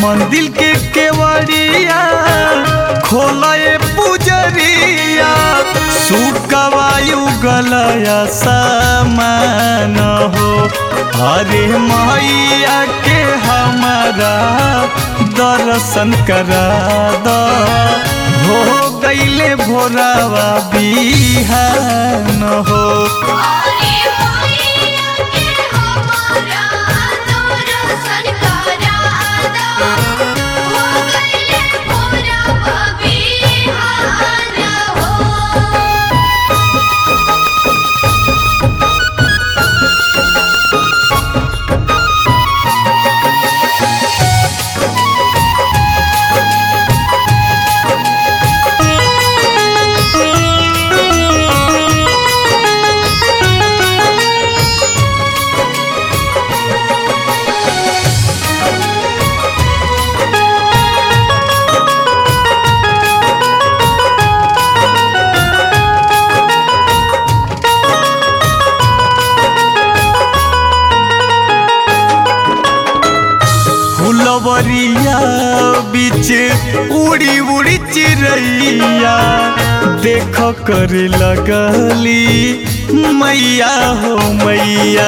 मंदिर के केवड़िया खोलए पुजरिया सुकवायु गलया समान हो हरे मैया के हमारा दर्शन करा द हो गईले भोरावा बिहान हो अरे मैया के हमारा दर्शन करादा हो गइले भोरवा बिहान हो फुलवरिया बीच उड़ी उड़ी चिड़ैया देख कर लगली मैया हो मैया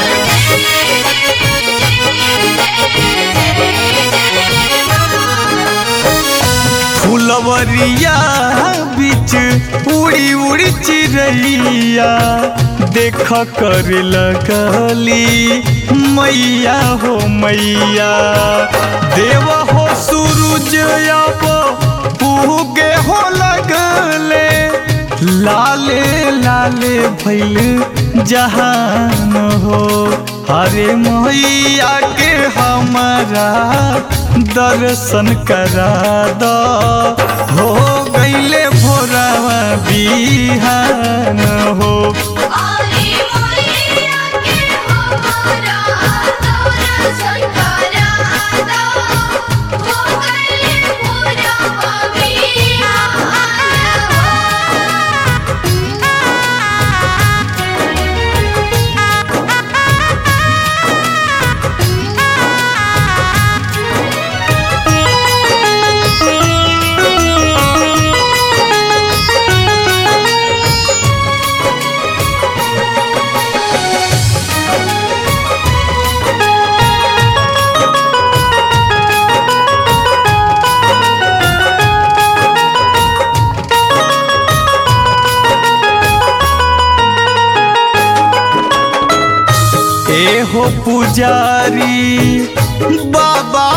फुलवरिया बीच उड़ी उड़ी चिड़ैया देख कर लगली मैया हो मैया देव हो सूरज अब पूगे हो लगले लाले लाले भैल जहान हो हरे मैया के हमारा दर्शन करा द हो गईले भोरावा बिहान हो अरे मैया के हमारा दर्शन करादा हो गइले भोरवा ए हो पुजारी बाबा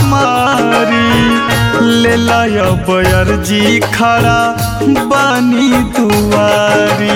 हमारी ले लाया बयरजी खड़ा बानी दुआरी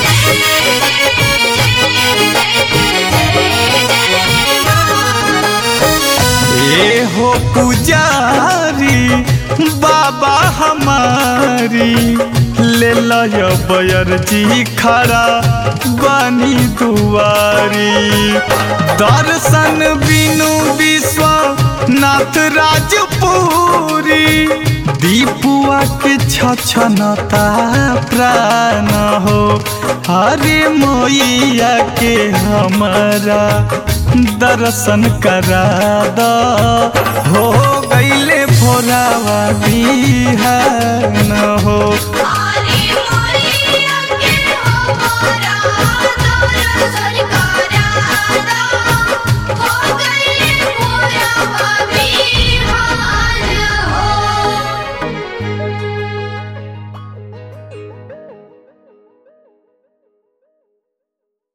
ए हो पुजारी बाबा हमारी ले लाया बयरजी खड़ा बानी दुआरी दर्शन बिनु विश्व नाथ राजपुरी दीपुआ के छछनता प्राण हो हरे मैया के हमारा दर्शन करा द हो गईले भोरावा बिहान हो